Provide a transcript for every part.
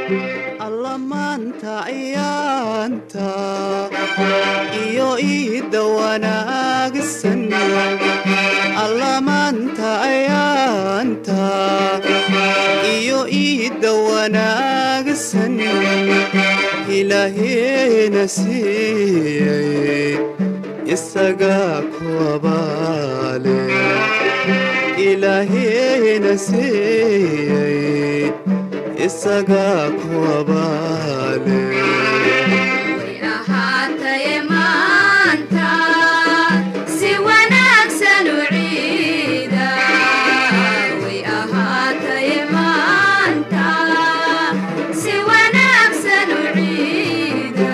alla maanta ayaanta iyo iidda wanaagsan alla maanta ayaanta iyo iidda wanaagsan ilaaheena siiyey isagaa ku abaale ilaaheena siiyey isagaa ku abaale ahaataye maanta si wanaagsan u ciida way ahaataye maanta si wanaagsan u ciida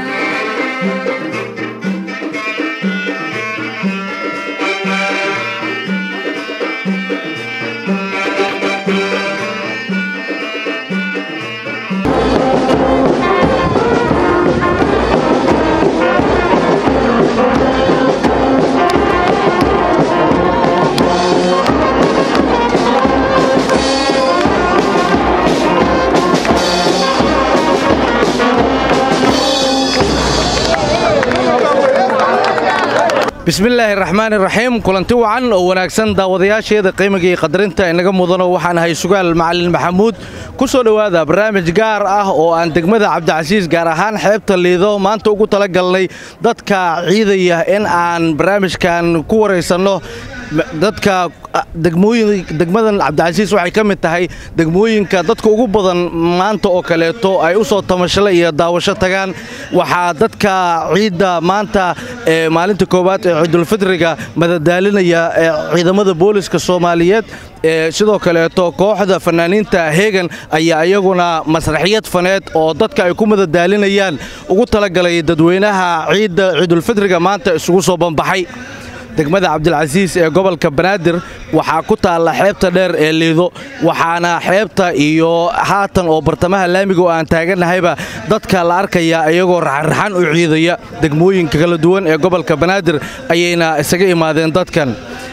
bismillaahi raxmaani raxiim kulanti wacan oo wanaagsan daawadayaasheeda qiimiga iyo qadarinta inaga mudano waxaan ahay sugaal macalin maxamuud ku soo dhowaada barnaamij gaar ah oo aan degmada cabdicasiis gaar ahaan xeebta liido maanta ugu talagalnay dadka ciidaya in aan barnaamijkan ku waraysanno dadka degmadan cabdicasiis waxay ka mid tahay degmooyinka dadka ugu badan maanta oo kaleeto ay u soo tamashle iyo daawasho tagaan waxaa dadka ciidda maanta ee maalinta koowaad ee ciidulfidriga madadaalinaya ee ciidamada booliska soomaaliyeed ee sidoo kaleeto kooxda fanaaniinta heegan ayaa iyaguna masraxiyad faneed oo dadka ay ku madadaalinayaan ugu talagalay dadweynaha ciidda ciidulfidriga maanta isugu soo banbaxay degmada cabdilcasiis ee gobolka banaadir waxaa ku taalla xeebta dheer ee liido waxaana xeebta iyo haatan oo bartamaha laamiga oo aan taagannahayba dadka la arkaya iyagoo raxanraxan u ciidaya degmooyinka kala duwan ee gobolka banaadir ayayna isaga imaadeen dadkan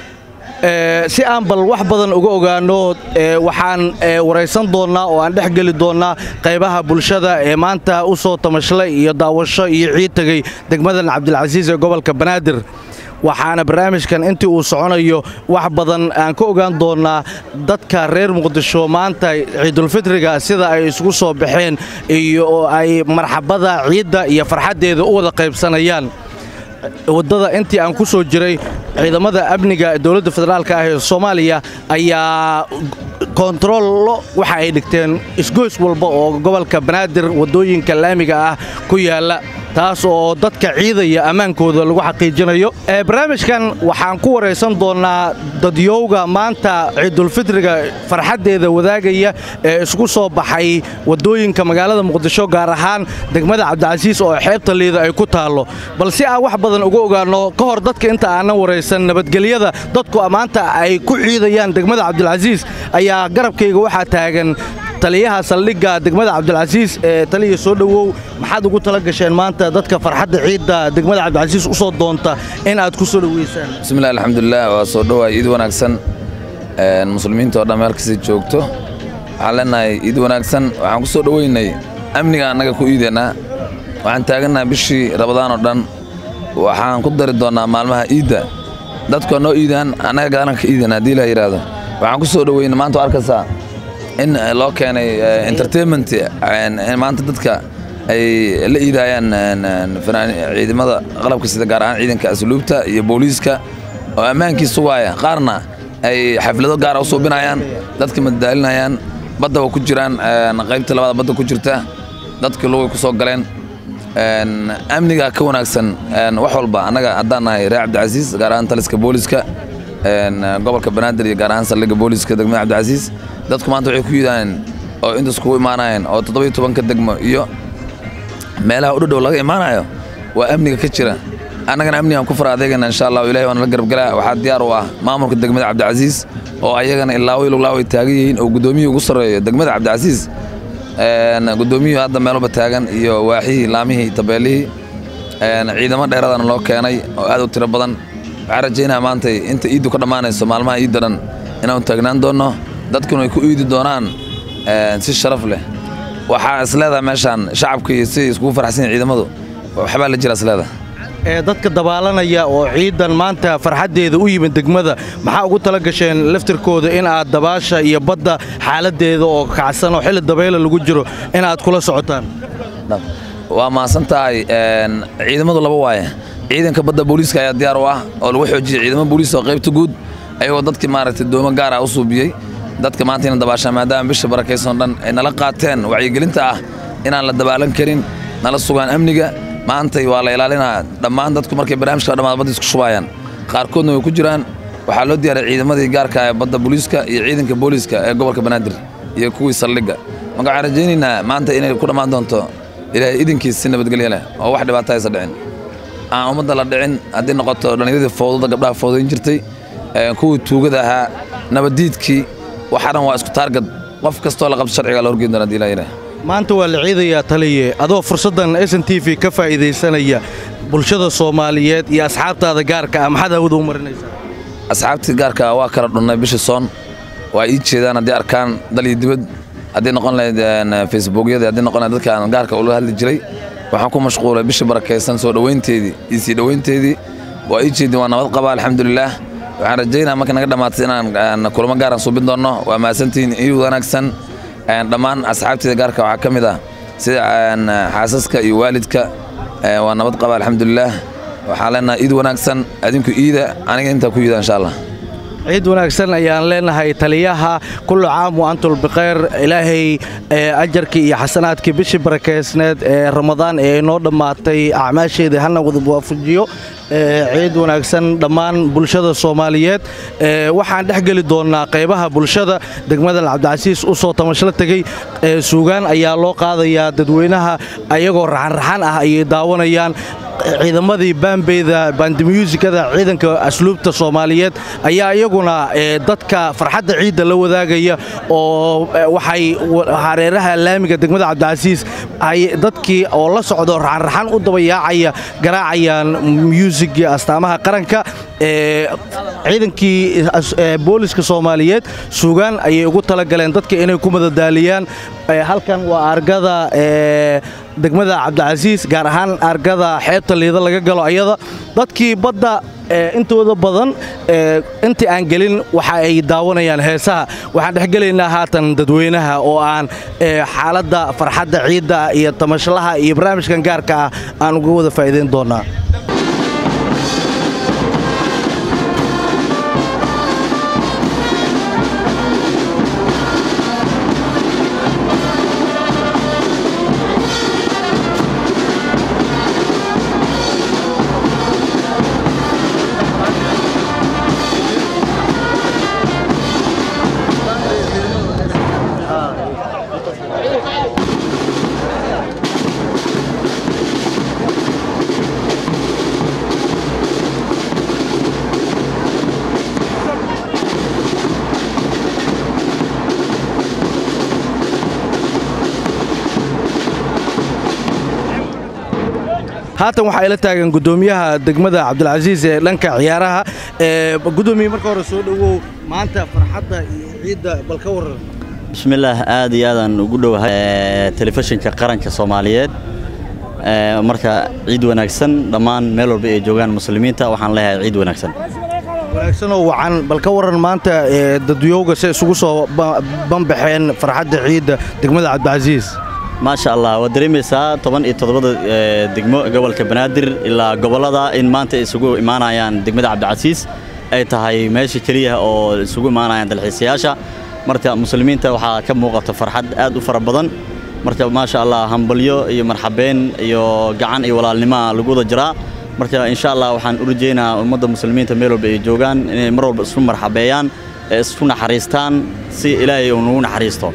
si aan bal wax badan uga ogaanno waxaan waraysan doonnaa oo aan dhex geli doonnaa qaybaha bulshada ee maanta u soo tamashlay iyo daawasho iyo ciid tegey degmadan cabdilcasiis ee gobolka banaadir waxaana barnaamijkan intii uu soconayo wax badan aan ka ogaan doonnaa dadka reer muqdisho maanta ciidulfitriga sida ay isugu soo baxeen iyo ay marxabada ciidda iyo farxaddeeda u wada qaybsanayaan waddada intii aan ku soo jiray ciidamada amniga dowladda federaalka ah ee soomaaliya ayaa koontarollo waxa ay dhigteen isgoys walba oo gobolka banaadir waddooyinka laamiga ah ku yaalla taas oo dadka ciidaya ammaankooda lagu xaqiijinayo barnaamijkan waxaan ku waraysan doonnaa dadyowga maanta ciidulfitriga farxaddeeda wadaagaya ee isku soo baxay waddooyinka magaalada muqdisho gaar ahaan degmada cabdicasiis oo xeebta liida ay ku taallo bal si aan wax badan uga ogaanno ka hor dadka inta aanan waraysan nabadgelyada dadku maanta ay ku ciidayaan degmada cabdilcasiis ayaa garabkayga waxaa taagan taliyaha saldhigga degmada cabdilcasiis ee taliya soo dhowow maxaad ugu tala gasheen maanta dadka farxadda ciidda degmada cabdilcasiis u soo doonta in aad ku soo dhoweysaan bismillahi alxamdulilah waa soo dhowaay iid wanaagsan muslimiinta oo dhan meel kasta joogto waxaan leenahay iid wanaagsan waxaan ku soo dhoweynay amniga annaga ku iideennaa waxaan taagannahay bishii rabadaan oo dhan waxaan ku dari doonnaa maalmaha iidda dadku noo iidaan annaga gaalan ka iidan haddii la yidhaahdo waxaan ku soo dhoweynay maanta waa arkaysaa in loo keenay entertainment maanta dadka ay la iidayaan ciidamada qalabka sida gaar ahaan ciidanka asluubta iyo booliiska oo ammaankii sugaaya qaarna ay xaflado gaara u suubinayaan dadka madadaalinayaan badda waa ku jiraan qaybta labaad badda ku jirta dadkii lugay ku soo galeen amniga ka wanaagsan wax walba annaga haddaan nahay reer cabdicasiis gaar ahaan taliska booliiska gobolka banaadir iyo gaar ahaan saldhigga booliiska degmada cabdicasiis dadku maanta waxay ku yidhaaheen oo intaas kugu imaanayeen oo toddobiyo tobanka degmo iyo meelaha u dhadhow laga imaanayo waa amniga ka jira annagana amnigaan ku fara adeegana insha allahu ilahi waana la garabgalaa waxaa diyaar u ah maamulka degmada cabdicasiis oo ayagana ilaawo iluglaw ay taagan yihiin oo guddoomiyihii ugu sarreeyo degmada cabdicasiis guddoomiyuhu hadda meelba taagan iyo waaxihii laamihii tabeelihii ciidamo dheeradana loo keenay oo aad u tiro badan waxaan rajaynaa maanta inta iiddu ka dhammaanayso maalmaha iidda dhan inaan taagnaan doonno dadkuna ay ku iidi doonaan si sharaf leh waxaa isleedahay meeshaan shacabka iyo siday iskugu faraxsan yihin ciidamadu waxbaa la jira isleedahay ee dadka dabaalanaya oo ciidan maanta farxaddeeda u yimid degmada maxaa ugu tala gasheen laftirkooda in aad dabaasha iyo badda xaaladdeeda oo kacsan oo xilli dabayla lagu jiro in aad kula socotaan waa mahadsan tahay ciidamadu laba waaye ciidanka badda booliiska ayaa diyaar u ah oo lagu xoojiyey ciidamo booliis oo qaybta guud ayagoo dadkii maaragtay doomo gaar ah u suubiyey dadka maanta ina dabaashaan maadaama bisha barakaysan dhan ay nala qaateen wacyigelinta ah inaan la dabaalan karin nala sugaan amniga maantay waa la ilaalinaa dhammaan dadku markay barnaamijka dhammaad badda isku shubaayaan qaarkoodna way ku jiraan waxaa loo diyaaray ciidamadii gaarka ee badda booliiska iyo ciidanka booliiska ee gobolka banaadir iyo kuwii saldhigga marka waxaan rajaynaynaa maanta inay ku dhammaan doonto ilaahay idinkiis si nabadgelyo leh oo wax dhibaato aysa dhicin aan ummadda la dhicin haddii noqoto dhallinyaradii fowdada gabdhaha fowdayn jirtay kuwii tuugada ahaa nabaddiidkii waxa dhan waa isku taargad qof kastoo la qabto sharciga la horgeyn doona hadii ilaahay maanta waa la ciidayaa taliye adoo fursaddan s n t v ka faa'iidaysanaya bulshada soomaaliyeed iyo asxaabtaada gaarka ah maxaad hawada u marinaysaa asxaabtii gaarka waa kala dhunnay bishii soon waa ii jeedaan haddii arkaan dal iyo dibad haddii noqon lahayd facebookyada haddii noqon lahayd dadka aan gaarka ula hadli jiray waxaan ku mashquulay bishii barakaysan soo dhowaynteedii iyo sii dhowaynteedii waa ii jeedin waa nabad qaba alxamdulilaah waxaan rajaynaa marka naga dhammaatay inaan kulamo gaaraan suubin doonno waa mahadsantihiin ii wanaagsan dhammaan asxaabteeda gaarka waxaa ka mid ah sida xaasaska iyo waalidka waa nabad qaba alxamdulilaah waxaan leenahay iid wanaagsan adinku iida aniga intaa ku iida insha allah ciid wanaagsan ayaan leenahay taliyaha kullu caam wa antum bikhayr ilaahay ajarkii iyo xasanaadkii bishii barakeysneed ee ramadaan ee inoo dhammaatay acmaasheedii hana wada waafajiyo ciid wanaagsan dhammaan bulshada soomaaliyeed waxaan dhex geli doonnaa qaybaha bulshada degmadan cabdicasiis u soo tamashla tegey suugaan ayaa loo qaadayaa dadweynaha ayagoo raxanraxan ah ayay daawanayaan ciidamadii baambeyda bandmuusikada ciidanka asluubta soomaaliyeed ayaa iyaguna dadka farxadda ciidda la wadaagaya oo waxay hareeraha laamiga degmada cabdicasiis dadkii oo la socdo raxanraxan u dabayaacaya garaacayaan muusigi astaamaha qaranka ciidankii booliska soomaaliyeed suugaan ayay ugu talagaleen dadka inay ku madadaaliyaan halkan waa argada degmada cabdicasiis gaar ahaan argada xeebta liida laga galo ayada dadkii badda intooda badan intii aan gelin waxa ay daawanayaan heesaha waxaan dhexgelaynaa haatan dadweynaha oo aan xaaladda farxadda ciidda iyo tamashlaha iyo barnaamijkan gaarka ah aan uga wada faa'iidayn doonnaa haatan waxaa ila taagan gudoomiyaha degmada cabdilcasiis ee dhanka ciyaaraha gudoomiye marka hore soo dhowow maanta farxadda iyo ciidda bal ka waran bismillaah aad iyo aadaan ugu dhowahay telefishinka qaranka soomaaliyeed marka ciid wanaagsan dhammaan meel walba ay joogaan muslimiinta waxaan leeyahay ciid wanaagsan wanaagsanoo wacan bal ka waran maanta dadyowga se isugu soo banbaxeen farxadda ciidda degmada cabdicasiis maasha allah waad dareemaysaa toban iyo toddobada degmo gobolka banaadir ilaa gobollada in maanta isugu imaanayaan degmada cabdicasiis ay tahay meesha keliya oo isugu imaanayaan dalxiisayaasha marka muslimiinta waxaa ka muuqata farxad aad u fara badan marka maasha allah hambalyo iyo marxabeen iyo gacan iyo walaalnimaa lagu wada jiraa marka insha allah waxaan u rajeynaa ummadda muslimiinta meel walba ay joogaan inay mar walba isku marxabeeyaan ee isku naxariistaan si ilaahay uu nagu naxariisto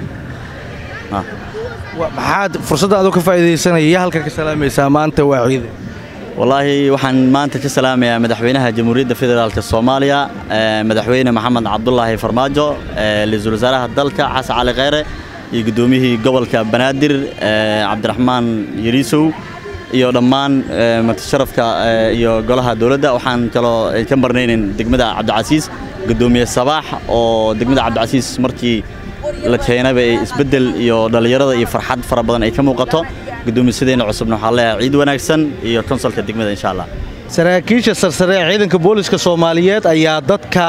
maxaad fursadda adoo ka faa'iidaysanaya yaa halka ka salaamaysaa maanta waa ciide wallaahi waxaan maanta ka salaamayaa madaxweynaha jamhuuriyadda federaalk soomaaliya madaxweyne maxamed cabdulaahi farmaajo ra-iisul wasaaraha dalka xasan cali kheyre iyo guddoomiyihii gobolka banaadir cabdiraxmaan yariisow iyo dhammaan martisharafka iyo golaha dowladda waxaan kaloo ka marnaynin degmada cabdicasiis guddoomiye sabaax oo degmada cabdicasiis markii la keenaba ay isbeddel iyo dhallinyarada iyo farxad fara badan ay ka muuqato guddoomiyasadeenna cusubna waxaan leeyahay ciid wanaagsan iyo konsolka degmada insha allah saraakiisha sarsare ee ciidanka booliska soomaaliyeed ayaa dadka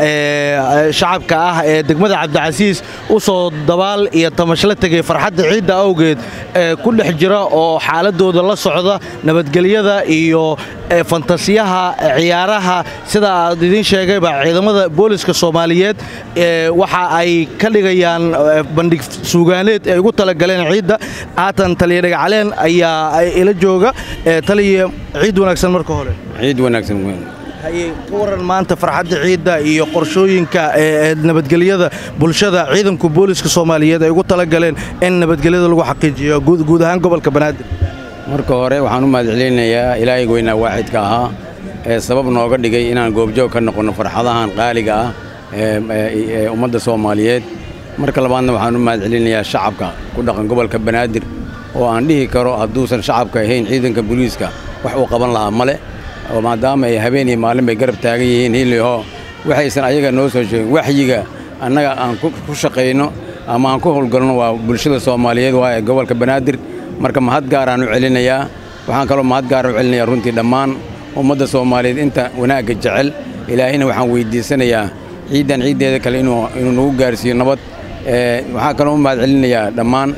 ee, shacabka ah ee degmada cabdicasiis u soo dabaal iyo tamashla tegay farxadda ciidda awgeed ee ku dhex jira oo xaaladooda la socda nabadgelyada iyo ee, fantasiyaha ee, ciyaaraha sida aad idiin sheegayba ciidamada booliska soomaaliyeed ee, waxa ay ka dhigayaan ee, bandhig suugaaneed ay ugu talagaleen ciidda haatan taliya dhagacaleen ayaa ila jooga ee, taliya ciid wanaagsan marka hore ciid wanaagsan weyn haye ka waran maanta farxadda ciidda iyo qorshooyinka ee ee nabadgelyada bulshada ciidanku booliska soomaaliyeed ay ugu talagaleen in nabadgelyada lagu xaqiijiyo guud guud ahaan gobolka banaadir marka hore waxaan u mahadcelinayaa ilaahay weynaa waaxidka ahaa ee sabab nooga dhigay inaan goobjoog ka noqonno farxadahan qaaliga ah ee ee- ee ummadda soomaaliyeed marka labaadna waxaan u mahadcelinayaa shacabka ku dhaqan gobolka banaadir oo aan dhihi karo hadduusan shacabka ahayn ciidanka booliiska wax uu qaban lahaa male oo maadaama ay habeen iyo maalin bay garab taagan yihiin hiliho waxaysan ayaga noo soo sheegin waxyiga annaga aan ku ku shaqayno ama aan ku howlgalno waa bulshada soomaaliyeed waa ee gobolka banaadir marka mahad gaaraan u celinayaa waxaan kaloo mahad gaar u celinayaa runtii dhammaan ummadda soomaaliyeed inta wanaagga jecel ilaahayna waxaan weydiisanayaa ciiddan ciiddeeda kale inuu inuu nagu gaarsiiyo nabad ee waxaan kaloo u mahad celinayaa dhammaan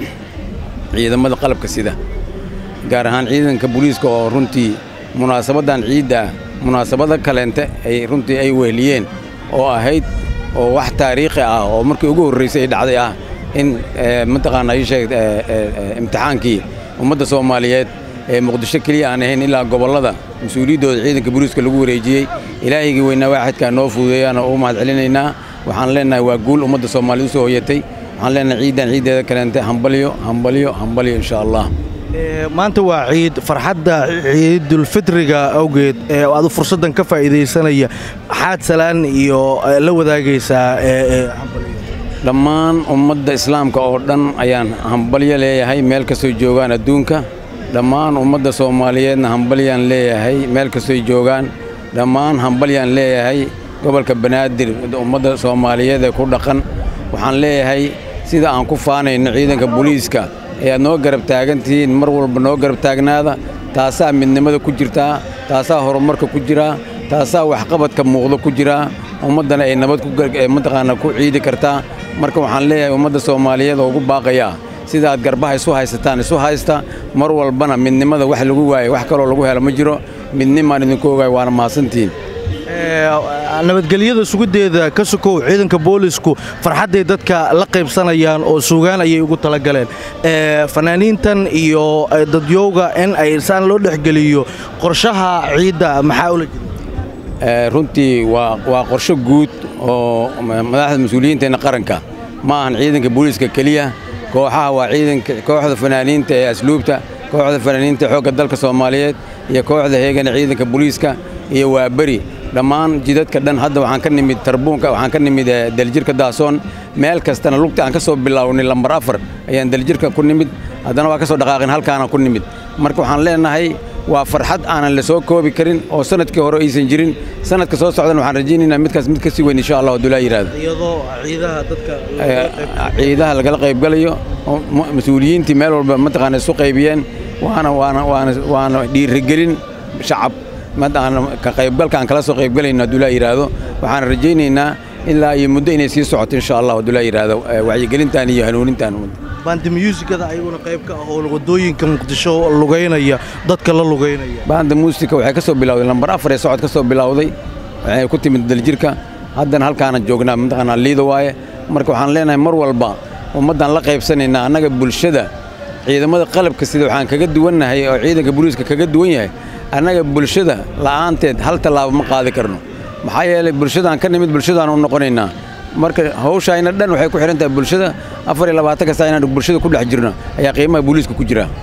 ciidamada qalabka sida gaar ahaan ciidanka booliiska oo runtii munaasabaddan ciidda ah munaasabada kaleente ay runtii ay weheliyeen oo ahayd oo wax taariikhi ah oo markii ugu horraysay ay dhacday ah in eh, mataqaanaa ii sheeg eh, eh, eh, imtixaankii ummadda soomaaliyeed ee muqdisho keliya aan ahayn ilaa gobollada mas-uuliyaddooda ciidanka booliiska lagu wareejiyey ilaahaygii weynaa waaxidkaa noo fududeeyaana u mahad celinaynaa waxaan leenahay waa guul ummadda soomaaliyeed u soo hoyatay waxaan leenahay ciiddan ciiddeeda kaleente hambalyo hambalyo hambalyo insha allah Ee, maanta waa ciid farxadda ciidulfitriga awgeed ee aad fursaddan ka faa'iidaysanaya maxaad salaan iyo ee, la wadaagaysaa ee, ee, hambalyo? dhammaan ummadda islaamka oo dhan ayaan hambalyo leeyahay meel kastoo joogaan adduunka dhammaan ummadda soomaaliyeedna hambalyaan leeyahay meel kastoo joogaan dhammaan hambalyaan leeyahay gobolka banaadir ummadda soomaaliyeed ee ku dhaqan waxaan leeyahay sida aan ku faanayno ciidanka booliiska ee aad noo garab taagantihiin mar walba noo garab taagnaada taasaa midnimada ku jirtaa taasaa horumarka ku jiraa taasaa waxqabadka muuqda ku jiraa ummaddana ay nabad ku gar- ee mataqaanaa ku ciidi kartaa marka waxaan leeyahay ummadda soomaaliyeed oo ugu baaqayaa sida aad garbaha isu haysataan isu haysta mar walbana midnimada wax lagu waayo wax kaloo lagu helo ma jiro midnimaan idinku ogaay waana mahadsantihiin Ee, nabadgelyada sugideeda ka sokow ciidanka boolisku farxadday dadka la qaybsanayaan oo suugaan ayay ugu talagaleen Ee, fanaaniintan iyo ee, dadyowga in ay saan loo dhexgeliyo qorshaha ciidda maxaa ula jira Ee, runtii waa waa qorshe guud oo ma- madaxda mas-uuliyiinteenna qaranka ma ahan ciidanka booliiska keliya kooxaha waa ciidanka kooxda fanaaniinta ee asluubta kooxda fanaaniinta xoogga dalka soomaaliyeed iyo kooxda heegana ciidanka booliiska iyo waaberi dhammaan jidadka dhan hadda waxaan ka nimid tarbuunka waxaan ka nimid eh, daljirka daasoon meel kastana lugta aan ka soo bilownay lambar afar ayaan daljirka ku nimid haddana waa ka soo dhaqaaqin halkaana ku nimid marka waxaan leenahay waa farxad aanan la soo koobi karin oo sanadkii hore aysan jirin sanadka soo socdana waxaan rajaynaynaa midkaas mid ka sii weyn insha allah hadduu laa yidhaahdo iyadoo ciidaha dadka Ee, ciidaha lagala qaybgalayo oo ma- mas-uuliyiintii meel walba mataqaana isu qaybiyeen waana waana waana waana dhiirigelin shacab mataqaana ka qaybgalka aan kala soo qaybgalayno hadduu laa yidhaahdo waxaan rajaynaynaa ilaa iyo muddo inay sii socoto insha allah hadduu laa yidhaahdo ee, wacyigelintan iyo hanuunintan bandi musikada ayaguna qayb ka ah oo wadooyinka muqdisho lugaynaya dadka la lugaynaya baanda muusika waxay ka soo bilowday lambar afar ee socod ka soo bilowday waxay ku timid daljirka haddana halkaana joognaa mataqaanaa liida waaye marka waxaan leenahay mar walba ummaddan la qaybsanaynaa annaga bulshada ciidamada qalabka sida waxaan kaga duwannahay oo ciidanka booliiska kaga duwan yahay annaga bulshada la'aanteed hal tallaabo ma qaadi karno maxaa yeelay bulshadaan ka nimid bulshadaan u noqonaynaa marka hawshayna dhan waxay ku xidhan tahay bulshada afar iyo labaatanka saa inaan bulshada ku dhex jirno ayaa qiimaha booliiska ku jira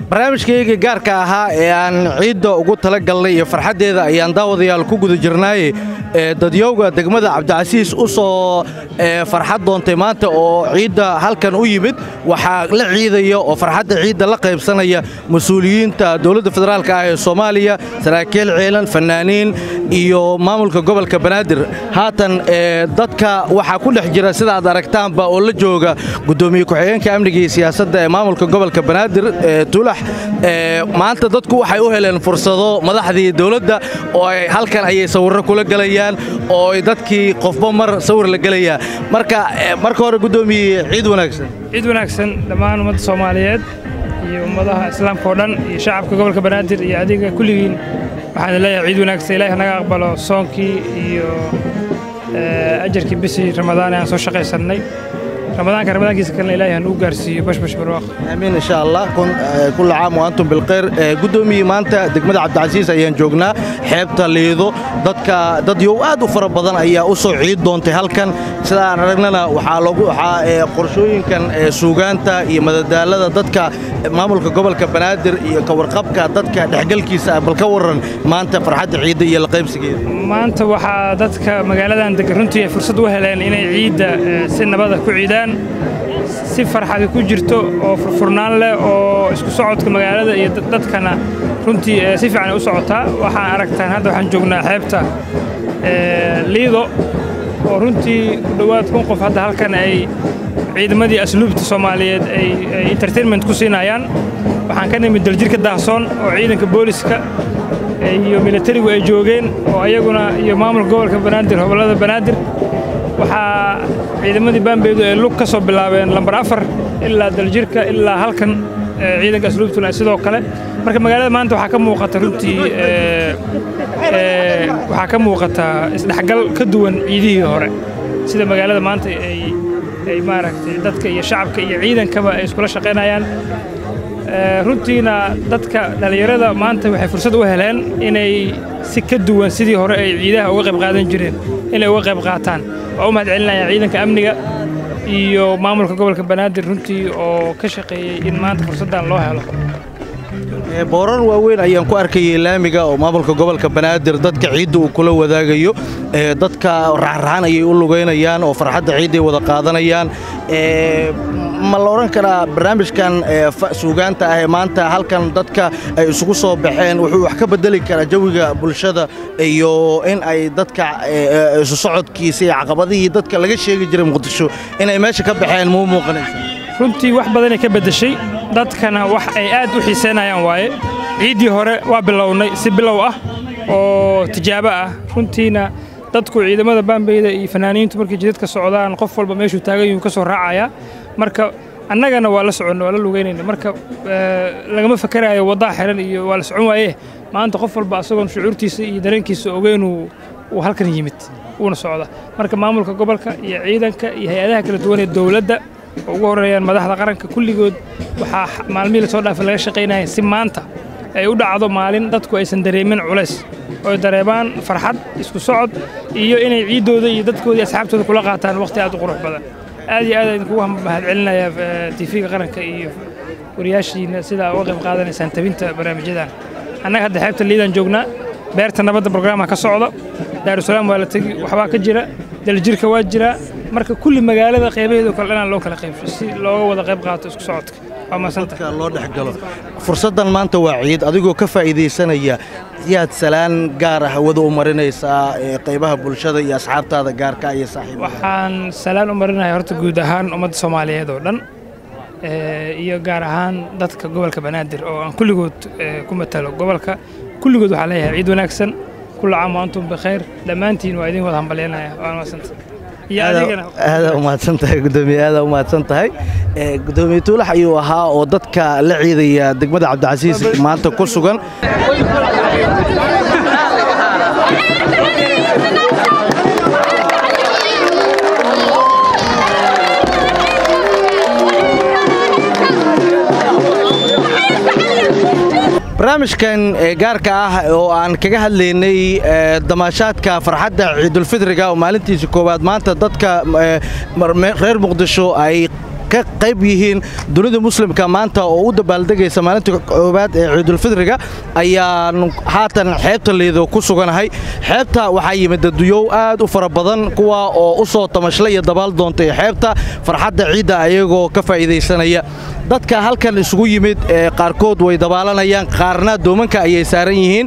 barnaamijkayga gaarka ahaa ee aan ciidda ugu tala galnay iyo farxaddeeda ayaan daawadayaal ku guda jirnaaye ee dadyowga degmada cabdicasiis u soo ee, farxad doontay maanta oo ciidda halkan u yimid waxaa la ciidaya oo farxadda ciidda la qaybsanaya mas-uuliyiinta dowladda federaalka ah ee soomaaliya saraakiil ciilan fannaaniin iyo maamulka gobolka banaadir haatan ee, dadka waxaa ku dhex jira sida aad aragtaanba oo la jooga gudoomiye ku-xigeenka amniga iyo siyaasadda ee maamulka gobolka banaadir ee tulax ee, maanta dadku waxay u heleen fursado madaxdii dowladda oo ay halkan ayay sawirro kula gelayaan oo ay dadkii qofba mar sawir la gelayaa marka ee, marka hore gudoomiye ciid wanaagsan ciid wanaagsan dhammaan ummadda soomaaliyeed iyo ummadaha islaamka oo dhan iyo shacabka gobolka banaadir iyo adiga kulligiin waxaan leeyahay ciid wanaagsan ilaahi naga aqbalo soonkii iyo eh, ajarkii bishii ramadaan ee aan soo shaqaysannay ramadaanka ramadaankiisa kalena ilaahi hanuu gaarsiiyo bashbash barwaaq aamiin insha allah kun- ee, kulla caam wa antum bilkhayr Ee, gudoomiye maanta degmada cabdicasiis ayaan joognaa xeebta liido dadka dad yow aad u fara badan ayaa u soo ciid doontay halkan sida aan aragnana waxaa loogu waxaa ee, qorshooyinkan ee, suugaanta iyo madadaalada dadka ee, maamulka gobolka banaadir iyo ka warqabka dadka dhexgalkiisa ah bal ka warran maanta farxadda ciidda iyo la qaybsigeeda maanta waxaa dadka magaaladan degan runtii ay fursad u heleen inay ciidda eh, si nabada ku ciidaan si farxadi ku jirto oo furfurnaan leh oo isku socodka magaalada iyo dad- dadkana runtii eh, si fiican ay u socotaa waxaan aragtaan hadda waxaan joognaa xeebta eh, liido oo runtii ku dhowaad kun qof hadda halkan ay ciidamadii asluubta soomaaliyeed ay ay entertainment ku siinayaan waxaan ka nimid daljirka daahsoon oo ciidanka booliska iyo militarigu ay joogeen oo ayaguna iyo maamulka gobolka banaadir gobollada banaadir waxaa ciidamadii baambeedu ay lug ka soo bilaabeen lambar afar ilaa daljirka ilaa halkan eh, ciidanka asluubtuna ay sidoo kale marka magaalada maanta waxaa ka muuqata runtii eh, eh, waxaa ka muuqata isdhexgal ka duwan ciidihii hore sida magaalada maanta ay ay maaragtay dadka iyo shacabka iyo ciidankaba ay iskula shaqaynayaan Eh, runtiina dadka dhallinyarada maanta waxay fursad u heleen inay si ka duwan sidii hore ay ciidaha uga qayb qaadan jireen inay uga qayb qaataan waa u mahadcelinaya ciidanka amniga iyo maamulka gobolka banaadir runtii oo ka shaqeeyey in maanta fursaddan loo helo Ee, boorar waaweyn ayaan ku arkayay laamiga oo maamulka gobolka banaadir dadka ciidda uu kula wadaagayo ee, dadka raxraxan ayay u lugaynayaan oo farxadda ciidday wada qaadanayaan Ee, ma la odhan karaa barnaamijkan ee, fa- suugaanta ah ee maanta halkan dadka ay isugu soo baxeen wuxuu wax ka bedeli karaa jawiga bulshada iyo in ay dadka ee, ee, isu socodkiisa iyo caqabadihii dadka laga sheegi jiray muqdisho inay meesha ka baxeen muu muuqanaysa runtii wax badanay ka beddeshay dadkana wax ay aad u xiisaynayaan waaye ciiddii hore waa bilownay si bilow ah oo tijaabo ah runtiina dadku ciidamada baambeyda iyo fanaaniintu markay jidadka socdaan qof walba meeshuu taagan yuu ka soo raacayaa marka annagana waa la soconna waa la lugaynayna marka eh, lagama fakarayo waddaa xiran iyo waa la socon waaye maanta qof walba asagoon shucuurtiisa iyo dareenkiisa ogeynuu uu halkan yimid wuuna socda marka maamulka gobolka iyo ciidanka iyo hay-adaha kala duwan ee dowladda oo ugu horeeyaan madaxda qaranka kulligood waxaa x- maalmihii lasoo dhaafay laga shaqaynaya si maanta ay u dhacdo maalin dadku aysan dareemin culays oo ay dareemaan farxad isku socod iyo inay ciiddooda iyo dadkooda iyo asxaabtooda kula qaataan waqti aad u qurux badan aad iyo aad aan idinkugu mahadcelinayaa tiifiga qaranka iyo wariyaashiina sidaa uga qayb qaadanaysaan tabinta barnaamijyadan annaga hadda xeebta liidaan joognaa beerta nabadda brograama ka socda daarusalaam waa la tegi waxbaa ka jira daljirka waa jiraa marka kulli magaalada qaybaheedo kale dhanaan loo kala qaybsho si looga wada qayb qaato isku socodka waa mahadsanta dadka loo dhex galo fursaddan maanta waa ciid adigoo ka faa'iidaysanaya yaad salaan gaar ah hawada u marinaysaa ee qaybaha bulshada iyo asxaabtaada gaarka iyo saaxiibada waxaan salaan u marinayaa horta guud ahaan ummadda soomaaliyeed oo dhan eh, iyo gaar ahaan dadka gobolka banaadir oo aan kulligood eh, ku matalo gobolka kulligood waxaan leeyahay ciid wanaagsan kulla caam wa antum bikhayr dhammaantiin waa idin wada hambalyanaya waa mahadsanta iyo adigana aada u mahadsan tahay gudoomiye aada u mahadsan tahay Ee, gudoomiye tuulax ayuu ahaa oo dadka la ciidaya degmada cabdicasiis maanta ku sugan barnaamijkan ee gaarka ah oo aan kaga hadlaynay ee, damaashaadka farxadda ciidulfidriga oo maalintiisa koowaad maanta dadka ee, mar- me- reer muqdisho ay ka qayb yihiin dunida muslimka maanta oo u dabaaldegaysa maalinta koowaad ee ciidulfidriga ayaan haatan xeebta liido ku suganahay xeebta waxaa yimid daduyow aad u fara badan kuwa oo u soo tamashlay iyo dabaal doontay xeebta farxadda ciidda ayagoo ka faa'iidaysanaya dadka halkan isugu yimid ee qaarkood way dabaalanayaan qaarna doomanka ayay saaran yihiin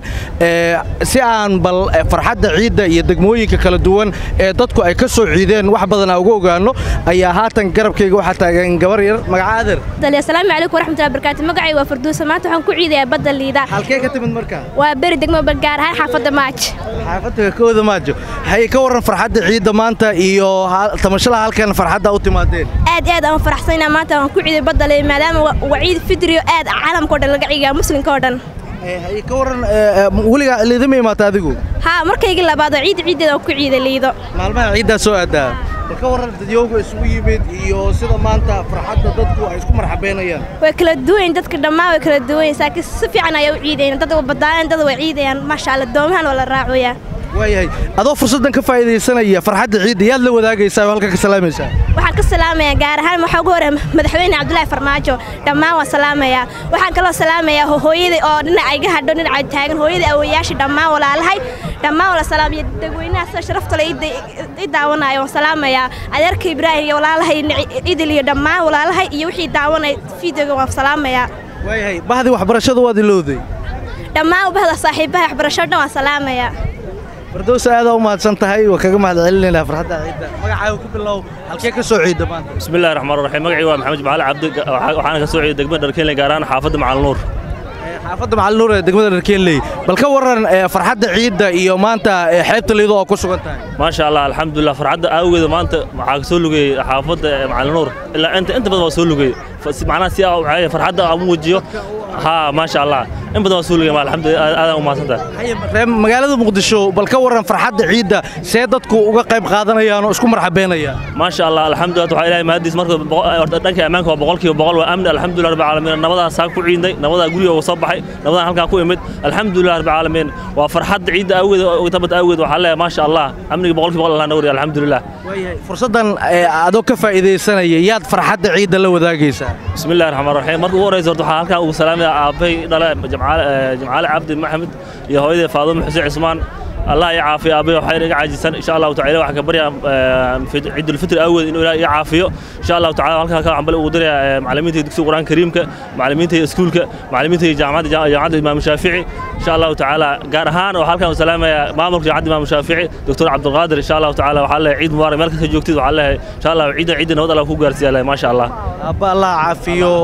si aan bal farxadda ciidda iyo degmooyinka kala duwan ee dadku ay ka soo ciideen wax badanaa uga ogaanno ayaa haatan garabkayga waxaa taagan gabar yar magacaadir asalaamu calaykum waraxmatullahi barakaatu magacay waa farduusa maanta waxaan ku ciidayaa badda liida halkee ka timid markaa waa beri degmo gaar ahaan xaafadda maaj xaafadda kooda maajo hay ka warran farxadda ciidda maanta iyo tamashalaha halkan farxadda u timaadeen aad aad aan faraxsanaa maanta waan ku ciiday badda liida maadaama waa ciid fidriyo aad caalamka o dhan laga ciigaa muslimka oo dhan ka warran weligaa liidama imaata adigu haa markaygii labaad oo ciid ciiddeeda ku ciiday liido maalmaha ciiddaa soo aadaa bal ka warran dadyooga isugu yimid iyo sida maanta farxadda dadku ay isku marxabeynayaan way kala duwayn dadka dhammaan way kala duwayn saakiin si fiican ayaa u ciidayaan dad waa badaayan dad waa ciidayaan maasha allah doomahan waa la raacoyaa waayahay adoo fursaddan ka faa'iidaysanaya farxadda ciidda yaad la wadaagaysaa oo halka ka salaamaysaa waxaan ka salaamayaa gaar ahaan waxaa ugu hore madaxweyne cabdulaahi farmaajo dhammaan waan salaamayaa waxaan kaloo salaamayaa hooyadii oo dhinaca iga hadho dhinaca taagan hooyadii awoyaashii dhammaan walaalahay dhammaan wala salaamaya dadweynaha sida sharafta le i daawanayo waan salaamayaa adeerka ibraahim iyo walaalahay idil iyo dhammaan walaalahay iyo wixii daawanay fideoga waan salaamayaa waayahay bahdii waxbarashada waad ilowday dhammaan ubahda saaxiibaha waxbarasho dhan waan salaamayaa fardows aadaa u mahadsan tahay waa kaga mahad celinaynaa farxadda ciidda magacaaga ku bilow halkee ka soo ciidda maanta bismillahi raxmaan raxiim magacii waa maxamed jimcaale cabdi waxaana ka soo ciiday degmada dharkeenley gaar ahaan xaafadda macalnuur xaafadda macalnuur ee degmada dharkeenley bal ka warran farxadda ciidda iyo maanta xeebta liido oo ku sugan tahay maasha allah alxamdulilah farxadda awgeeda maanta waxaa ka soo lugayey xaafadda macalnuur ilaa inta inta badan waa soo lugayey macnaha si aa farxadda aan muujiyo haa maasha allah in badan waa soo lugayey alxamdulilah aadaan u mahadsantahay magaalada muqdisho bal ka warran farxadda ciidda see dadku uga qayb qaadanayaan oo isku marxabeynayaan maasha allah alxamdulilah waxaa ilaahay mahadiis marka dhanka ammaanka waa boqolkiiba boqol waa amni alxamdulilah rabbi caalamiin nabadaa saa ku ciidnay nabadaa guriga uga soo baxay nabadaa halkaa ku imid alxamdulilah rabbi caalamiin waa farxadda ciidda awgeed tabad awgeed waxaa leeyahay maasha allah amniga boqolkiiba boqol allah nawri alxamdulilah fursaddan adoo ka faa'iidaysanaya yaad farxadda ciidda la wadaagaysaa bismillahi raxmaan raxiim marka ugu horreysa horta waxaan halkaa ugu salaamaya aabbay dhale jimcaale cabdi maxamed iyo hooyadii faadumo xuseen cismaan allah i caafiyo aabbay waxaa iga caajisan insha allahu tacala waxaan ka baryaa ciidulfitri awgeed inuu ilaah iga caafiyo insha allahu tacala halkaa ka cambale ugu diraya macallimiinta dugsiga qur-aanka kariimka macallimiinta iskuulka macallimiinta jaamacadda jaamacadda imaamu shaafici insha allahu tacaala gaar ahaan waxaa halkaan u salaamaya maamulka jaamacadda imaamu shaafici doctor cabdulqaadir insha allahu tacaala waxaa leeyahay ciid mubaarak meel kasta joogtid waxaa leeyahay insha allah ciidda ciidda nabad allah ku gaarsiiya leeyahay maasha allah abba allah caafiyo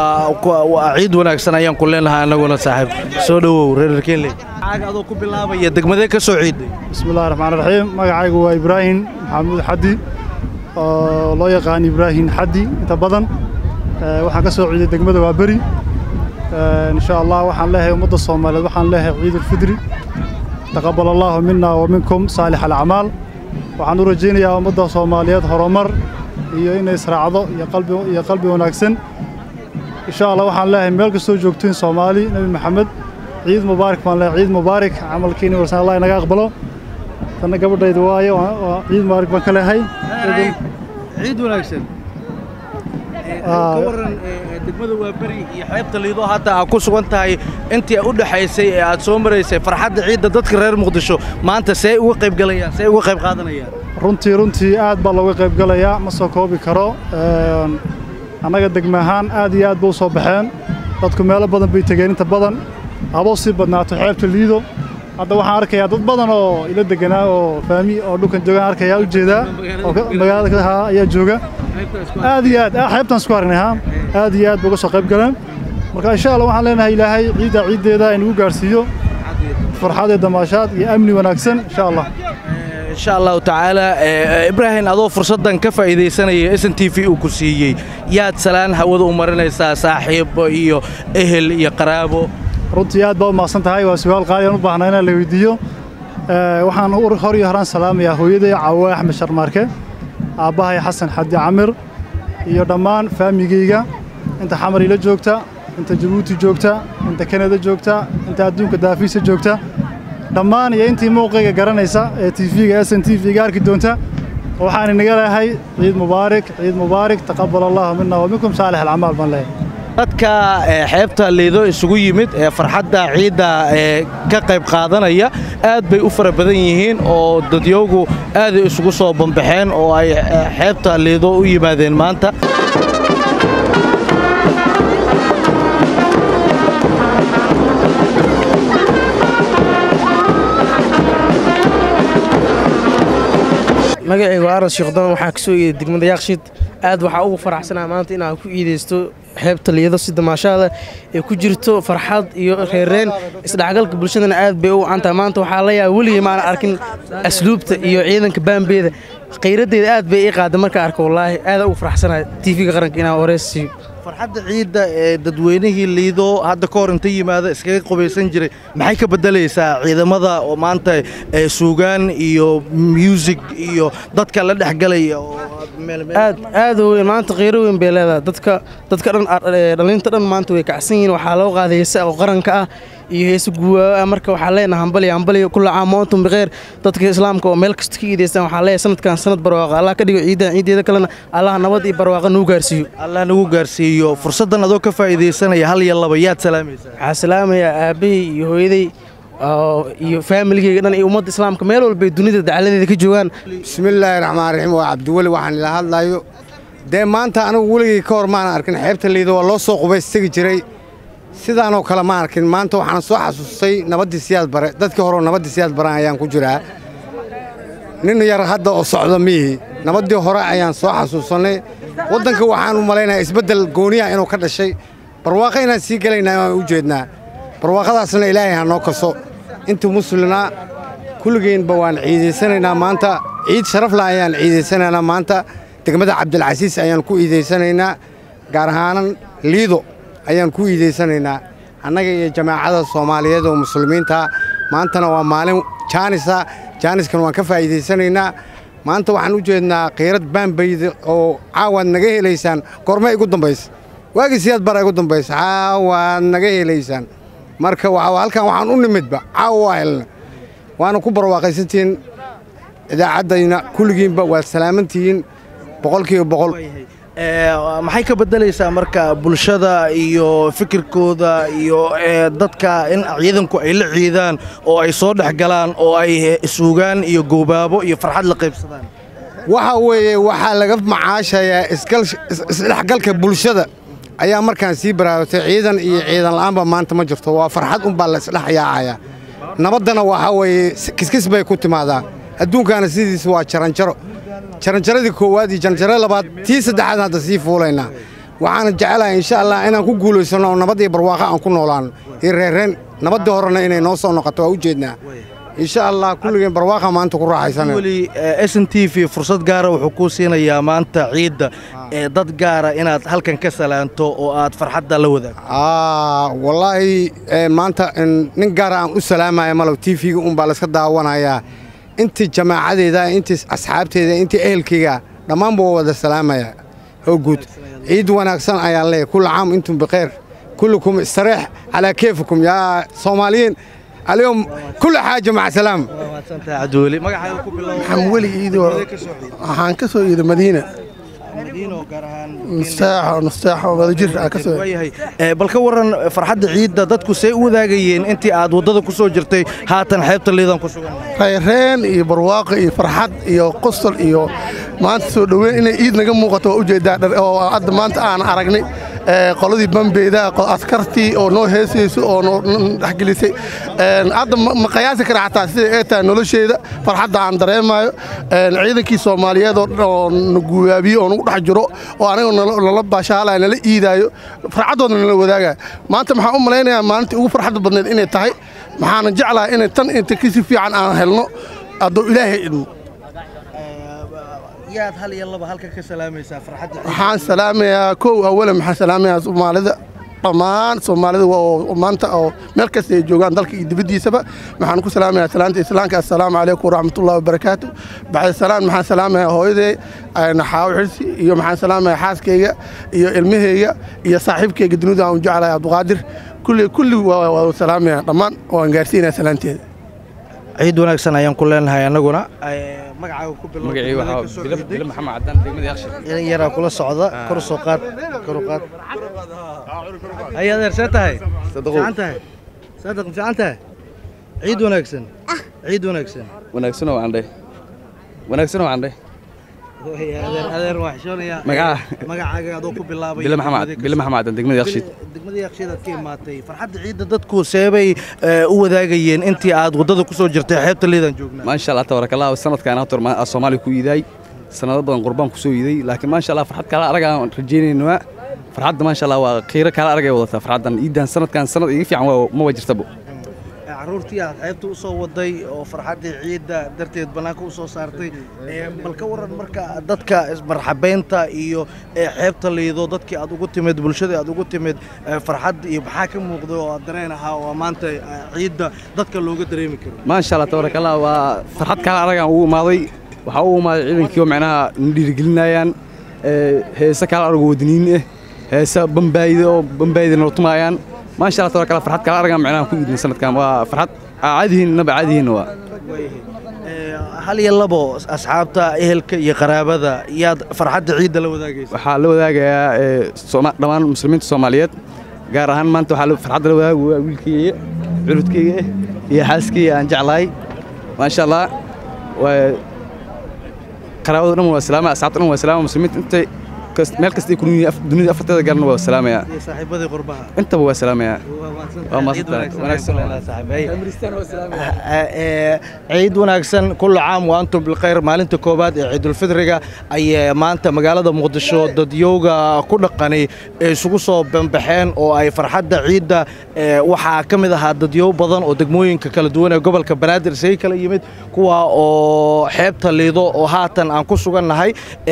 waa ciid wanaagsan ayaan ku leenahay annaguna saaxiib soo dhowow reer keenley magacaaga adoo ku bilaabaya degmadee ka soo ciiday bismillahi raxmaan raxiim magacaygu waa ibraahim maxamuud xaddi oo loo yaqaan ibraahim xaddi inta badan waxaan ka soo ciiday degmada waa beri insha allah waxaan leeyahay ummadda soomaaliyeed waxaan leeyahay ciidulfidri taqabbal allaahu minna wa minkum saalix alacmaal waxaan u rajaynayaa ummadda soomaaliyeed horumar iyo inay israacdo iyo qalbi wanaagsan insha allah waxaan leeyahay meel kastoo joogtiin soomaali nebi maxamed ciid mubaarak baan leeyahay ciid mubaarak camalkiina warsan allah inaga aqbalo tanna gabadhayda waaye waa ciid mubaarak baan ka leeyahay ciid wanaagsan ka warran degmada waa beri iyo xeebta liido hadda aad ku sugan tahay intii u dhaxaysay ee aad soo maraysay farxadda ciidda dadka reer muqdisho maanta see uga qayb galayaan see uga qayb qaadanayaan runtii runtii aad baa looga qayb galayaa ma soo koobi karo annaga degme ahaan aad iyo aad ba u soo baxeen dadku meelo badan bay tegeen inta badan haboo sii badnaato xeebta liido hadda waxaan arkayaa dad badan oo ila deganaa oo faami oo dhulkan joogaan arkayaa u jeedaa oo magaalada ha ayaa jooga aad iyo aad xeebtaan isku aragnay ha aad iyo aad ba uga soo qayb galeen marka insha allah waxaan leenahay ilaahay ciidda ciiddeeda inagu gaarsiiyo farxad iyo damaashaad iyo amni wanaagsan insha allah insha allahu tacaala ibraahim adoo fursaddan ka faa'iidaysanaya s n t v uu ku siiyey yaad salaan hawada u marinaysaa saaxiibo iyo ehel iyo qaraabo runtii aad baa u maaqsan tahay waa su'aal qaali aan u baahnaa inaan la weydiiyo waxaan hor iyo horaan salaamayaa hooyaday caawa axmed sharmaarke aabbahay xasan xadi camir iyo dhammaan faamigayga inta xamar ila joogta inta jabuuti joogta inta kanada joogta inta adduunka daafiisa joogta dhammaan iyo intii muuqayga garanaysa ee tv-ga s n t v-ga arki doonta waxaan inaga leehay ciid mubaarak ciid mubaarak taqabal allahu mina wa minkum saalix alcamaal baan leehay dadka ee, xeebta liido isugu yimid ee farxadda ciidda ee ka qayb qaadanaya aad bay u fara badan yihiin oo dadyowgu aaday isugu soo bambaxeen oo ay ee, xeebta liido u yimaadeen maanta magacaygu aras sheekhdon waxaa ka soo iiday degmada yaaqshid aad waxaa ugu faraxsanaa maanta inaan ku iidaysto xeebta liyado si damaashaada ee ku jirto farxad iyo reereen isdhexgalka bulshadana aad bay u wacantaha maanta waxaa la yaaba weligay maana arkin asluubta iyo ciidanka baambeeda khayraddeeda aad bay ii qaada markaa arko wallaahi aadaan ugu faraxsanaa tv-ga qaranka inaan horeys siiyo farxadda ciidda ee dadweynihii liido hadda ka hor inta yimaada iskaga qubaysan jiray maxay ka beddelaysaa ciidamada oo maanta ee suugaan iyo muusig iyo dadka la dhexgalaya oo meel meel aad aad u weyn maanta qiiro weyn bay leedahay dadka dadka dhan ee, dhallinta dhan maanta way kacsan yihiin waxaa loo qaaday heese oo qaranka ah iyo heese guwaawa ah marka waxaa leenahay hambali hambali kulla caam wa antum bikheer dadka islaamka oo meel kasta ka iidaystaan waxaa leeyahay sanadkan sanad barwaaqa allah ka dhigo ciidan ciideeda kalena allah nabad iyo barwaaqa nuu gaarsiiyo allah nagu gaarsiiyo fursaddan adoo ka faa'iidaysanaya hal iyo laba yaad salaamaysaa waxaa salaamayaa aabbahay iyo hooyaday oo iyo faamiligeyga dhan iyo ummadda islaamka meel walba ay dunida dacaladeeda ka joogaan bismillaahi raxmaan raxiim waa cabdiweli waxaan ila hadlayo dee maanta anigu weligay ka hor maan arkin xeebta liido waa loo soo qubaystegi jiray sidaanoo kale ma arkin maanta waxaan soo xasuustay nabaddii siyaad bare dadkii horeo nabaddii siyaad baran ayaan ku jiraa nin yar hadda oo socda miihi nabaddii hore ayaan soo xasuusannay waddanka waxaan u malaynayaa isbeddel gooniya inuu ka dhashay barwaaqo inaan sii gelaynaa waan u jeednaa barwaaqadaasna ilaahay ha noo kaso intii muslimnaa kulligeenba waan ciidaysanaynaa maanta ciid sharafla ayaan ciidaysanaynaa maanta degmada cabdilcasiis ayaan ku iidaysanaynaa gaar ahaanan liido ayaan ku iidaysanaynaa annaga iyo jamaacada soomaaliyeed oo muslimiinta maantana waa maalin jaanisa jaaniskana waan ka faa'iidaysanaynaa maanta waxaan u jeednaa khiirad baambayda oo caawaad naga helaysaan goorma igu dambaysa waagii siyaad bara igu dambaysa caawaad naga helaysaan marka waa halkan waxaan u nimidba caawa waa helna waana ku barwaaqaysantihiin idaacaddayna kulligiinba waad salaamantihiin boqolkiiba boqol Ee, maxay ka beddelaysaa marka bulshada iyo fikirkooda iyo ee, dadka in ciidanku ay la ciidaan oo ay soo dhex galaan oo ay isuugaan iyo goobaabo iyo farxad la qaybsadaan waxa weeye waxaa laga macaashayaa isgal- is- isdhexgalka bulshada ayaa markaan sii baraarugtay ciidan iyo ciidan la'aanba maanta ma jirto waa farxad unbaa la isdhex yaacayaa nabaddana waxaa weeye si- kiskis bay ku timaadaa adduunkaana sidiisa waa jaranjaro jaranjaradii koowaad iyo jaranjarada labaad tii saddexaad hadda sii fuulaynaa waxaana jecelahay insha allah inaan ku guulaysanno oo nabad iyo barwaaqo aan ku noolaano iyo reerreen nabaddii horena inay noo soo noqoto waa u jeednaa insha allah kulligeen barwaaqa maanta ku raaxaysanaya weli s n t v fursad gaara wuxuu kuu siinayaa maanta ciidda ee dad gaara inaad halkan ka salaanto oo aad farxadda la wadaagto aa wallaahi ee, maanta in- nin gaara aan u salaamaya malow tv-ga unbaa layska daawanayaa intii jamaacadeeda intii asxaabteeda intii ehelkayga dhammaanba waa wada salaamaya oo guud ciid wanaagsan ayaan leeyahay kulla caam intum bikheer kullukum istareex calaa keefikum yaa soomaaliyiin alyom kulli xaaja maca salaam cabdiweli magacaaga ku bilow maxaan weli iidoo waxaan ka soo iiday madiina nustaaxo nustaaxo wadajir aan ka soo waayahay Ee, bal ka waran farxadda ciidda dadku say u wadaagayeen intii aad waddada ku soo jirtay haatan xeebta liidan ku sugan rayreen iyo barwaaqo iyo farxad iyo qosol iyo maanta soo dhoweyn inay iid naga muuqato waa ujeedaa dhar- oo hadda maanta aan aragnay ee, qoladii bambeeda qo- askartii oo noo heesayso oo noo n- dhexgelisay Een, hadda ma ma qiyaasi kara xataa sida ay tahay nolosheeda farxadda aan dareemayo Een, ciidankii soomaaliyeed oo dhan oo na guwaabiye oo nagu dhex jiro oo aniga nala nala baashaalaya nala iidaayo farxaddooda nala wadaagaya maanta maxaan u malaynayaa maalintii ugu farxadda badneed inay tahay maxaana jeclahay inay tan inta kasi fiican aan helno hadduu ilaahay idmo yaad hal iyo laba halkan ka salaamaysaa farxadda ciidda? waxaan salaamayaa kow awalan maxaan salaamayaa soomaalida dhammaan soomaalida waa oo maanta oo meel kasta ay joogaan dalka iyo dibaddiisaba waxaan ku salaamayaa salaanta islaamka assalaamu calaykum waraxmatullahi wabarakaatu bacda salaan maxaan salaamayaa hooyaday naxaawo xirsi iyo maxaan salaamayaa xaaskayga iyo ilmahayga iyo saaxiibkayga dunida aan u jeclahay cabduqaadir kulli kulli waa waa salaamayaa dhammaan waan gaarsiinayaa salaanteeda ciid wanaagsan ayaan ku leenahay annaguna magacaaga ku bilow magacii degmada waxaa ka soo bilo jeeday. bilo maxamed cadaan degmada yakshin ilin yaraa kula socda kor u soo qaad kor u qaad hay adeer see tahay fiican tahay saadaq fiican tahay ciid wanaagsan ciid wanaagsan wanaagsan oo andhe wanaagsan oo andhe Way, adeer adeer waa xishoonayaa Magaca? magacaaga adoo ku bilaabay bilo maxamed degmada ka bilo soo- maxamed cadaan degmada yakshin degmada yakshidaad ka imaatay farxadda ciidda dadku seebay eh, u wadaagayeen intii aad waddada ku soo jirtay xeebta liidaan joognaa maasha allah tabaarakallah sanadkan hata ma soomaaliya ku iiday sanado badan qurbaan ku soo iiday laakiin maasha allah farxad kala arag aan rajaynayna farxadda maasha allah waa qiiro kala arag ay wadataa farxaddan iidan sanadkan sanad iga fiican waa ma jirtaba Eh, carruurtii aad xeebta u soo waday oo farxaddii ciidda darteed bannaanka u soo saartay eh, bal ka waran marka dadka ismarxabeynta iyo eh, xeebta liido dadkii aad ugu timid bulshadii aad ugu timid eh, farxad iyo maxaa ka muuqday oo aad dareen ahaa oo maanta eh, ciidda dadka looga dareemi karo maasha allah tabaarakallah waa farxad kala arag aan ugu imaaday waxaa ugu imaaday ciidankii oo macnaha na dhiirigelinayaan ee, heese kala arag oo wadaniin ah heese bambaayda oo bambaayda noo tumaayaan maasha allah tabaarakallah farxad kala arag aan macnaha ku iidin sanadkan waa farxad caadihiin naba caadihiin waa Eh, hal iyo labo asxaabta ehelka iyo qaraabada yaad farxadda ciidda la wadaagaysa waxaa la wadaagayaa ee, Sooma- dhammaan muslimiinta soomaaliyeed gaar ahaan maanta waxaa la- farxadda la wadaaga waa wiilkayga curudkayga iyo xaaskayga aan jeclahay maasha allah waa qaraabada dhan waa salaama asxaabta dhan waa salaama muslimiinta intay kas- meel kasta ay ku nool yihiin af- dunida afarteeda gaarna waa salaamayaa iyo saaxiibadii qurbaha intaba waa salaamayaa waa ciid mahadsantahay wanaagsan wanaagsan Eh, ciid wanaagsan kullu caam wa antum bilkhayr maalinta koowaad ee ciidulfidriga ayay maanta magaalada muqdisho dadyowga ku dhaqani ee isugu soo banbaxeen oo ay farxadda ciidda eh, waxaa ka mid ahaa dadyow badan oo degmooyinka kala duwan ee gobolka banaadir isaga kala yimid kuwa oo xeebta liido oo haatan aan ku sugannahay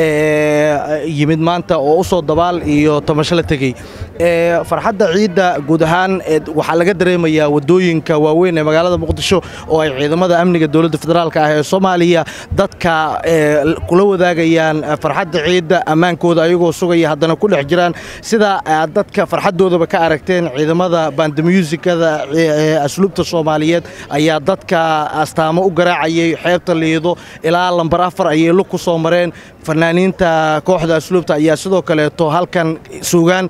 eh, yimid maanta oo u soo dabaal iyo tamasho la tegey Eh, farxadda ciidda guud ahaan eh, waxaa laga dareemayaa wadooyinka waaweyn ee magaalada muqdisho oo ay ciidamada amniga dowladda federaalka ah ee soomaaliya dadka eh, kula wadaagayaan eh, farxadda ciidda ammaankooda ayagoo sugaya haddana ku dhex jiraan sida aad dadka farxaddoodaba ka aragteen ciidamada bandamuusikada ee asluubta soomaaliyeed ayaa dadka astaamo u garaacayay xeebta liido ilaa lambar afar ayay lug ku soo mareen fanaaniinta kooxda asluubta ayaa sidoo kaleeto halkan sugaan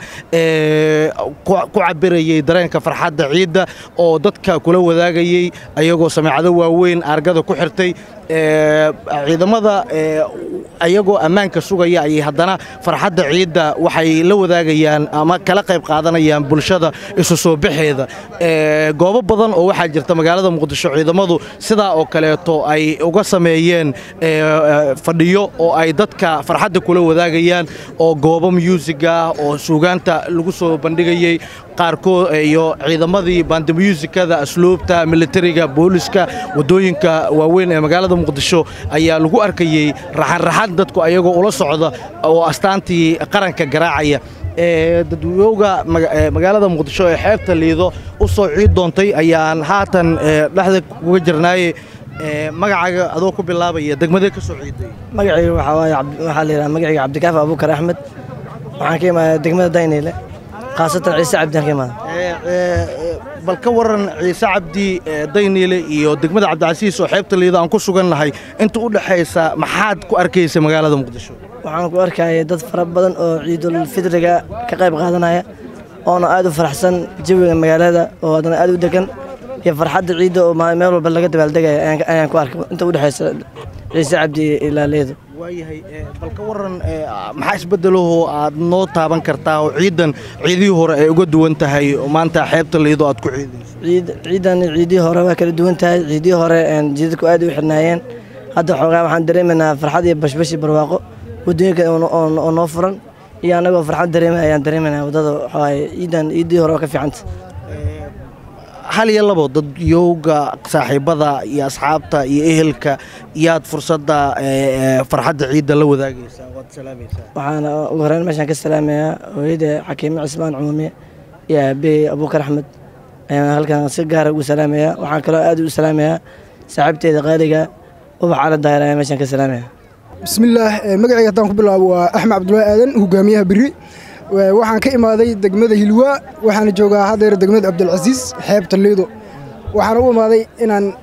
ee, ku ku cabirayay dareenka farxadda ciidda oo dadka kula wadaagayay ayagoo sameecado waaweyn argada ku xirtay ee, ciidamada ee, ayagoo ammaanka sugaya ayay haddana farxadda ciidda waxay la wadaagayaan ama kala qayb qaadanayaan bulshada isu soo baxeeda Ee, goobo badan oo waxaa jirta magaalada muqdisho ciidamadu sidaa oo kaleeto ay uga sameeyeen ee, ee, fadhiyo oo ay dadka farxadda kula wadaagayaan oo goobo musiga oo suugaanta lagu soo bandhigayay qaarkood iyo ciidamadii bandamuusikada asluubta militariga booliska wadooyinka waaweyn ee magaalada muqdisho ayaa lagu arkayey raxanraxan dadku ayagoo ula socda oo astaantii qaranka garaacaya ee dadweyowga maga- ee magaalada muqdisho ee xeebta liido u soo ciid doontay ayaan haatan ee, dhexda uga jirnaaye ee, magacaaga adoo ku bilaabaya degmadee ka soo ciiday magacayga waxaa waaye cabdi- waxaa la yidhaha magacayga cabdikaafi abuukar axmed waxaan ka imaadaa degmada dayniile khaasatan ciise cabdiaan ka imaada Ee, ee, bal ka waran ciise cabdi ee, dayniile iyo degmada cabdicasiis oo xeebta liido aan ku sugannahay inta u dhexaysa maxaad ku arkaysa magaalada muqdisho waxaan ku arkaya dad fara badan oo ciidul fidriga ka qayb qaadanaya oona aad u faraxsan jawiga magaalada oo haddana aad u degan iyo farxadda ciidda oo ma- meel walba laga dabaaldegaya ayaan ka- ayaan ku arkay inta u dhexaysa ciise cabdi iyo ilaaleedu waayahay ee, bal ka waran ee, maxaa isbedelahoo aad noo taaban kartaa oo ciidan ciidihii hore ay uga duwan tahay oo maanta xeebta liido aad ku ciidayso ciid ciidan ciidihii hore waa kala duwan tahay ciidihii hore een, jidadku aad u xirnaayeen hadda xoogaa waxaan dareemaynaa farxad iyo bashbash iyo barwaaqo waddooyinka oo no- oo oo noo furan iyo annagoo farxad dareemaya ayaan dareemaynaa waddada waxawaaye ciidan ciidihii hore waa ka fiicanta hal iyo labo dad yowga saaxiibada iyo asxaabta iyo ehelka yaad fursadda ee, ee, farxadda ciidda la wadaagaysaa waad salaamaysaa waxaan ugu horeyn meeshaan ka salaamayaa hooyada xakiime cismaan cumuumiye iyo aabahey abuukar axmed ayaan halkan si gaara ugu salaamayaa waxaan kaloo aad u salaamayaa saaxiibteeda qaaliga ubax cala daahir ayaan meeshaan ka salaamayaa bismillaah eh, magacayga haddaan ku bilaabo waa axmed cabdullaahi aadan hogaamiyaha beri Wa- waxaan ka imaaday degmada hilwaa waxaana joogaa haddeer degmada cabdilcasiis xeebta liido waxaan u imaaday inaan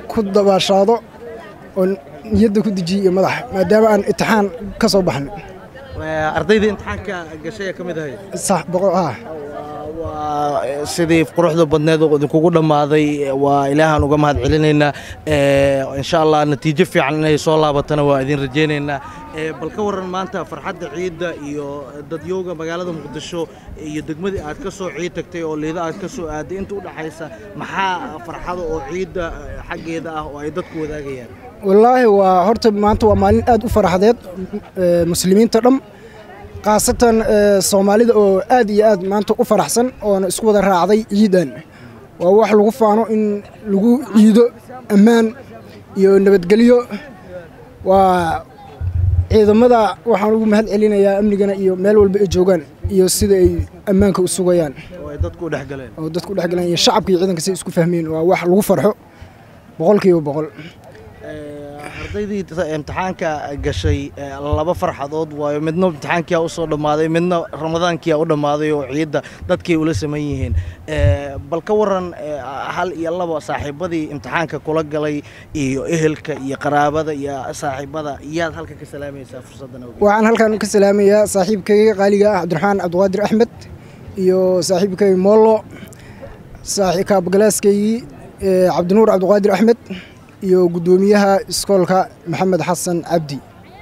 ku dabaashaado oo niyadda ku dejiyo iyo madaxa maadaama aan imtixaan ka soo baxnay ardayda imtixaanka gashay ee ka mid ahayd sax boqol ah waa sidii quruxda badneed oo idinkugu dhammaaday waa ilaahaan uga mahad celinaynaa insha allah natiijo fiican inay soo laabatana waa idin rajaynaynaa bal ka warran maanta farxadda ciidda iyo dadyowga magaalada muqdisho iyo degmadii aad ka soo ciid tagtay oo liida aad ka soo aaday inta u dhaxaysa maxaa farxada oo ciidda xaggeeda ah oo ay dadku wadaagayaan wallaahi waa horta maanta waa maalin aad u faraxdeed muslimiinta dham khaasatan soomaalida oo aad iyo aad maanta u faraxsan oona isku wada raacday ciidan waa wax lagu faano in lagu ciido ammaan iyo nabadgelyo waa ciidamada waxaan ugu mahad celinayaa amnigana iyo meel walba ay joogaan iyo sida ay ammaanka u sugayaan oo ay dadku u dhex galeen oo dadku dhex galeen iyo shacabka iyo ciidanka si isku fahmeen waa wax lagu farxo boqolkiiba boqol ardaydii imtixaanka gashay laba farxadood waayo midna imtixaankiyaa usoo dhammaaday midna ramadaankiyaa u dhammaaday oo ciidda dadkay ula saman yihiin bal ka waran hal iyo laba saaxiibadii imtixaanka kula galay iyo ehelka iyo qaraabada iyo saaxiibada yaad halka ka salaamaysaa fursaddan awgeed waxaan halkan ka salaamayaa saaxiibkayga qaaliga ah cabdiraxmaan cabdiqaadir axmed iyo saaxiibkay moollo kaabgalaaskaygii cabdinuur cabdiqaadir axmed iyo guddoomiyaha iskoolka maxamed xasan cabdi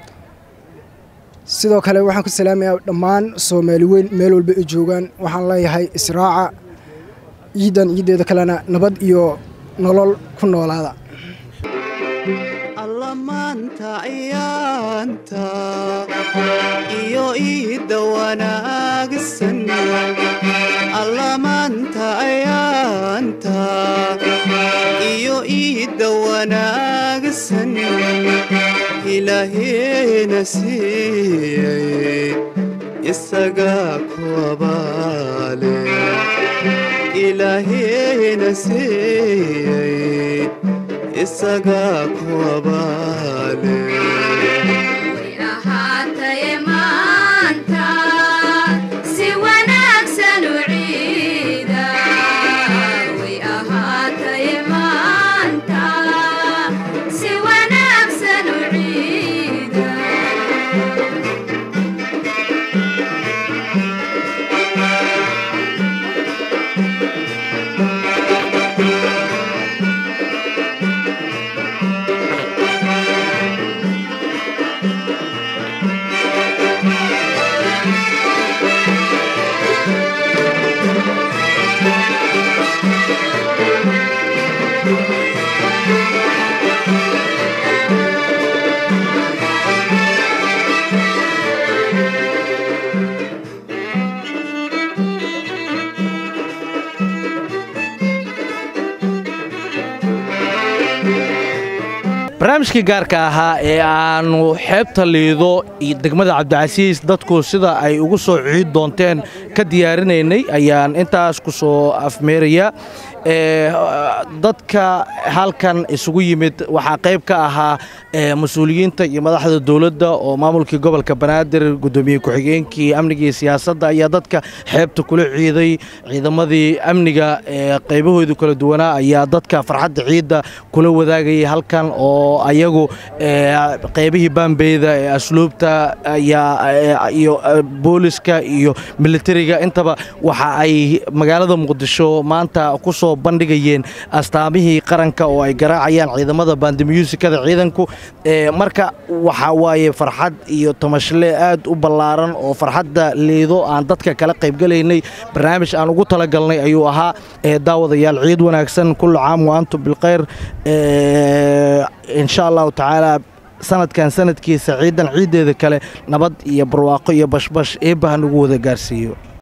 sidoo kale waxaan ku salaamayaa dhammaan soomaali weyn meel walba ay joogaan waxaan leeyahay israaca ciidan ciiddeeda kalena nabad iyo nolol ku noolaada alla maanta ciyaanta iyo iidda wanaagsan alla maanta ciyaanta iyo iidda wanaagsan ilaaheena siiyey isagaa ku abaale ilaaheena siiyey isagaa ku abaale ahaataye maanta si wanaagsan u ciida way ahaataye maanta si wanaagsan u ciida barnaamijkii gaarka ahaa ee aanu xeebta liido iyo degmada cabdicasiis dadku sida ay ugu soo ciid doonteen ka diyaarinaynay ayaan intaas ku soo afmeerayaa dadka halkan isugu yimid waxaa qayb ka ahaa mas-uuliyiinta iyo madaxda dowladda oo maamulkii gobolka banaadir gudoomiye ku-xigeenkii amniga iyo siyaasadda ayaa dadka xeebta kula ciiday ciidamadii amniga qaybahoodii kala duwanaa ayaa dadka farxadda ciidda kula wadaagayay halkan oo ayagu qaybihii baambeyda ee asluubta iyo booliska iyo militariga intaba waxa ay magaalada muqdisho maanta ku soo bandhigayeen astaamihii qaranka oo ay garaacayaan ciidamada baandimuusikada ciidanku marka waxa waaye farxad iyo tamashle aad u ballaaran oo farxadda liido aan dadka kala qaybgalaynay barnaamij aan ugu talagalnay ayuu ahaa daawadayaal ciid wanaagsan kullu caam wa antum bilkhayr insha allahu tacaala sanadkan sanadkiisa ciidan ciiddeeda kale nabad iyo barwaaqo iyo bashbash eebbaha nagu wada gaarsiiyo